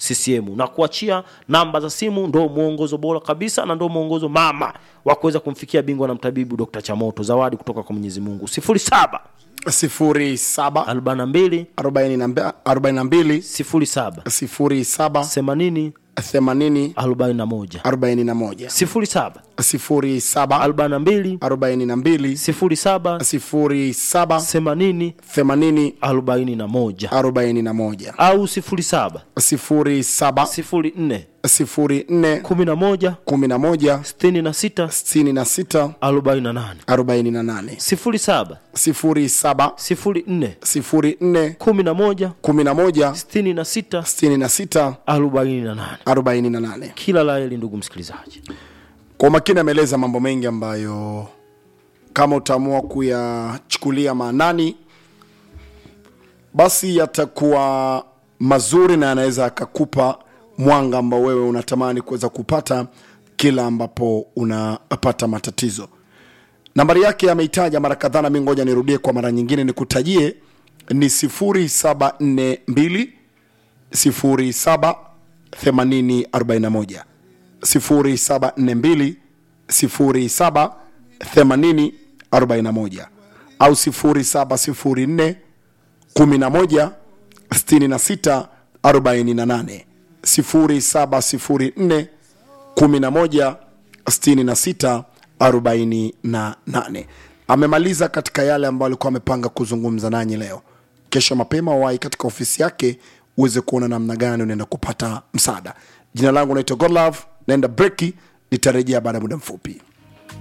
CCM na kuachia namba za simu, ndo mwongozo bora kabisa na ndo mwongozo mama wa kuweza kumfikia bingwa na mtabibu Dr. Chamoto. Zawadi kutoka kwa Mwenyezi Mungu 07 sifuri saba 42 arobaini na mbe- arobaini na mbili 07 sifuri saba 80 themanini 41 arobaini na moja 07 sifuri saba 42 arobaini na mbili 07 sifuri saba 80 themanini 41 arobaini na moja au 07 sifuri saba 04 sifuri nne 11 kumi na moja 66 sitini na sita 48 arobaini na nane 07 sifuri saba 04 sifuri nne 11 kumi na moja 66 sitini na sita 48 arobaini na nane kila la heri ndugu msikilizaji kwa umakini ameeleza mambo mengi ambayo kama utaamua kuyachukulia maanani basi yatakuwa mazuri na yanaweza akakupa mwanga ambao wewe unatamani kuweza kupata kila ambapo unapata matatizo nambari yake ameitaja mara kadhaa nami ngoja nirudie kwa mara nyingine nikutajie ni 0742 07 80 41 0742 07 80 41 au 0704 11 66 48 0704 11 66 48 amemaliza katika yale ambayo alikuwa amepanga kuzungumza nanyi leo kesho mapema wai katika ofisi yake uweze kuona namna gani unaenda kupata msaada jina langu naitwa godlove naenda breki nitarejea baada ya muda mfupi